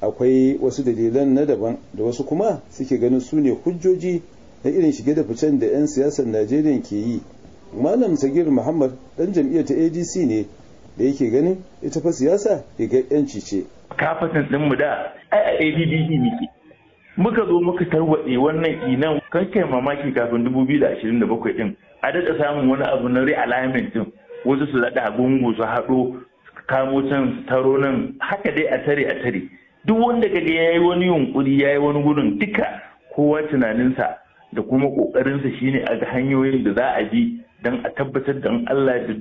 akwai wasu dalilan na daban da wasu kuma suke ganin su ne hujjoji na irin shige da ficen da 'yan siyasar najeriya ke yi malam sagir muhammad dan jam'iyyar ta adc ne da yake ganin ita fa siyasa rigar 'yanci ce kafatan ɗinmu da ai a ADDD muke muka zo muka tarwaɗe wannan inan kan kai mamaki kafin 2027 din a daɗa samun wani abu na realignment din wasu su daɗa gungu su haɗo kamo can taro nan haka dai a tare a tare duk wanda kaga ya yi wani yunkuri ya yi wani gudun duka kowa tunaninsa da kuma ƙoƙarinsa shine a ga hanyoyin da za a bi don a tabbatar da Allah da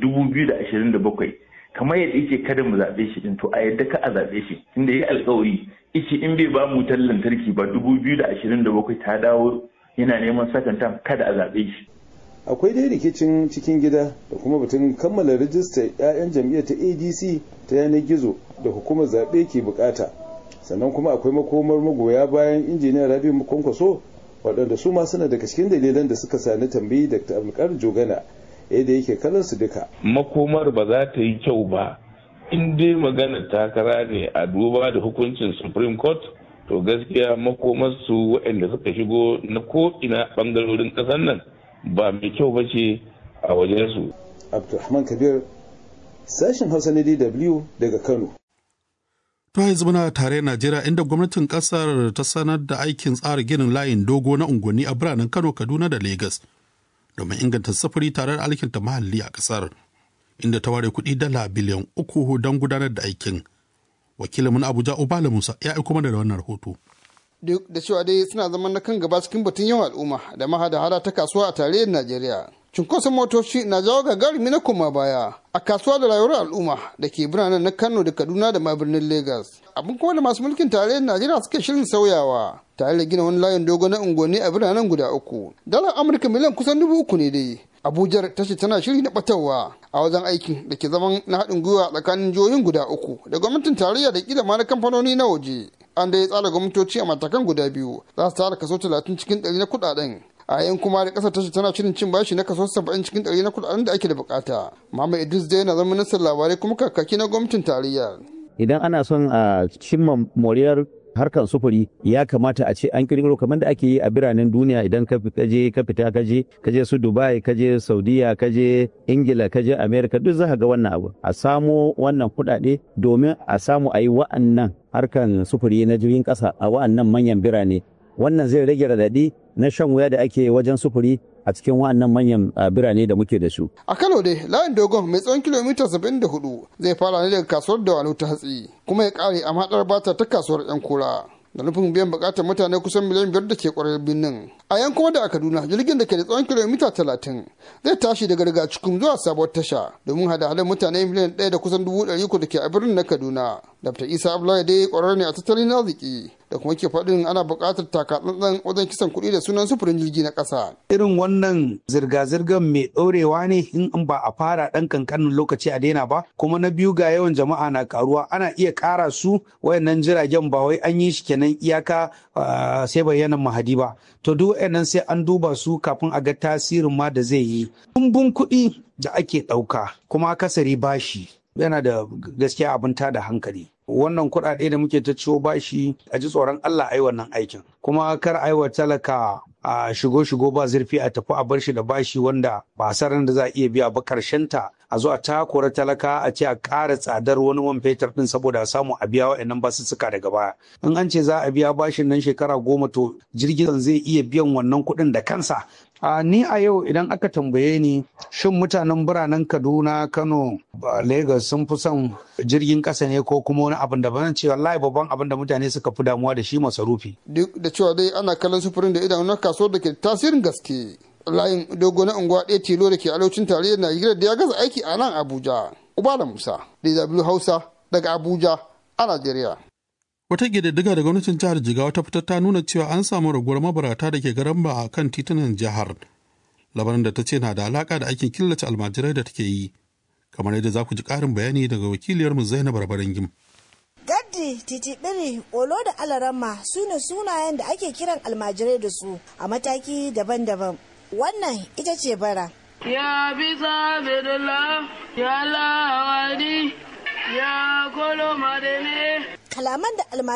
2027 kamar yadda yake kada mu zaɓe shi din to a yadda ka a zaɓe shi inda ya alkawari ice in bai ba mu wutar lantarki ba 2027 ta dawo yana neman sakanta kada a zaɓe shi akwai dai rikicin cikin gida da kuma batun kammala rijistar 'ya'yan jam'iyyar ta adc ta yanar gizo da hukumar zaɓe ke bukata sannan kuma akwai makomar magoya bayan injiniyar rabi kwankwaso waɗanda su ma suna daga cikin dalilan da suka sani tambayi dr abdulkadir jogana yadda yake kallon su duka makomar ba za ta yi kyau ba in dai magana takara ne a duba da hukuncin supreme court to gaskiya makomar su waɗanda suka shigo na ko ina ɓangarorin ƙasar nan ba mai kyau ba ce a wajensu. Abdulrahman Kabir, sashen Hausa na DW daga Kano. To yanzu muna tare Najeriya inda gwamnatin kasar ta sanar da aikin tsara ginin layin dogo na unguwanni a biranen Kano, Kaduna da Legas domin inganta sufuri tare da alkinta mahalli a kasar inda ta ware kuɗi dala biliyan uku don gudanar da aikin. Wakilin Abuja Obala Musa ya aiko mana da wannan rahoto. duk da cewa dai suna zaman na kan gaba cikin batun yawan al'umma da mahada hada ta kasuwa a tarayyar Najeriya. Cunkoson motoci na jawo gagarumi na koma baya a kasuwa da rayuwar al'umma da ke biranen na Kano da Kaduna da ma birnin Lagos. Abin kuma da masu mulkin tarayyar Najeriya suke shirin sauyawa tare da gina wani layin dogo na unguwanni a biranen guda uku. Dalar Amurka miliyan kusan dubu uku ne dai. Abuja ta ce tana shiri na batarwa a wajen aikin da ke zaman na haɗin gwiwa tsakanin jihohin guda uku da gwamnatin tarayya da kila ma na kamfanoni na waje. An dai tsara gwamnatoci a matakan guda biyu za su tara kaso talatin cikin ɗari na kuɗaɗen a yayin kuma da kasar tashi tana shirin cin bashi na kaso 70 cikin 100 na kudaden da ake da bukata Muhammad Idris dai yana zama ministan labarai kuma kakaki na gwamnatin tarayya idan ana son a cimma moriyar harkar sufuri ya kamata a ce an kirkiro kamar da ake yi a biranen duniya idan ka je ka fita ka je ka je su Dubai ka je Saudiya ka je Ingila ka je America duk za ka ga wannan abu a samo wannan kuɗaɗe domin a samu a yi wa'annan harkan sufuri na jirgin ƙasa a wa'annan manyan birane wannan zai rage radadi na shan wuya da ake wajen sufuri a cikin wa'annan manyan birane da muke da su. A Kano dai layin dogon mai tsawon kilomita 74 zai fara ne daga kasuwar da ta hatsi kuma ya kare a maɗar bata ta kasuwar 'yan kura. da nufin biyan bukatar mutane kusan miliyan biyar da ke kwarar birnin a yan kuma da a kaduna jirgin da ke da tsawon kilomita talatin zai tashi daga riga cikin zuwa sabuwar tasha domin hada-hadar mutane miliyan ɗaya da kusan dubu ɗari uku da ke a birnin na kaduna dr isa abdullahi dai kwarar ne a tattalin arziki da kuma ke faɗin ana buƙatar takatsantsan wajen kisan kuɗi da sunan sufurin jirgi na ƙasa. irin wannan zirga-zirgar mai ɗorewa ne in ba a fara ɗan kankanin lokaci a daina ba kuma na biyu ga yawan jama'a na karuwa ana iya ƙara su wayannan jiragen ba wai an yi shi kenan iyaka sai bayyanan mahadi ba to duk wayannan sai an duba su kafin a ga tasirin ma da zai yi kumbun kuɗi da ake ɗauka kuma akasari bashi yana da gaskiya abin tada hankali wannan kuɗaɗe da muke ta ciwo bashi a ji tsoron Allah a yi wannan aikin kuma kar a yi wa talaka a shigo shigo ba zurfi a tafi a bar shi da bashi wanda ba saran da za a iya biya ba karshen ta a zo a takura talaka a ce a ƙara tsadar wani man fetur din saboda a samu a biya wa'annan basussuka daga baya in an ce za a biya bashin nan shekara goma to jirgin zai iya biyan wannan kuɗin da kansa a ni a yau idan aka tambaye ni shin mutanen biranen kaduna kano lagos sun fi son jirgin ƙasa ne ko kuma wani abin da ban ce wallahi babban abin da mutane suka fi damuwa da shi masarufi duk da cewa dai ana kallon sufurin da idanu na kasuwar da ke tasirin gaske layin dogo na unguwa ɗaya tilo da ke arewacin tarayyar najeriya da ya gaza aiki a nan abuja ubala musa dw hausa daga abuja a najeriya Wata ƙididdiga da gwamnatin jihar Jigawa ta fitar ta nuna cewa an samu raguwar mabarata da ke garamba a kan titunan jihar. Labarin da ta ce na da alaƙa da aikin killace almajirai da take yi. Kamar yadda za ku ji ƙarin bayani daga wakiliyarmu Zainab Rabarangim. Gaddi, titibiri, olo da alarama su ne sunayen da ake kiran almajirai da su a mataki daban-daban. Wannan ita ce bara. Ya bisa bidula, ya lawadi, ya kolo madene. Kalaman da